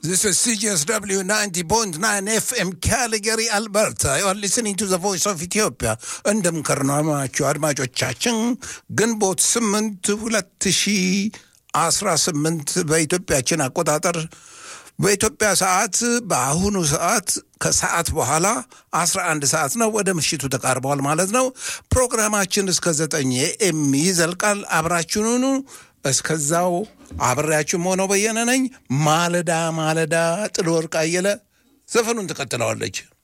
This is CGSW 90.9 FM Calgary, Alberta. You are listening to the voice of Ethiopia. እንደምከርናማችሁ አድማጮቻችን ግንቦት ስምንት ሁለት ሺህ አስራ ስምንት በኢትዮጵያችን አቆጣጠር በኢትዮጵያ ሰዓት በአሁኑ ሰዓት ከሰዓት በኋላ 11 ሰዓት ነው። ወደ ምሽቱ ተቃርበዋል ማለት ነው። ፕሮግራማችን እስከ ዘጠኝ ኤም ይዘልቃል። አብራችሁኑ እስከዛው አብሬያችሁም ሆነው በየነ ነኝ። ማለዳ ማለዳ ጥሎ ወርቅ አየለ ዘፈኑን ትቀጥለዋለች።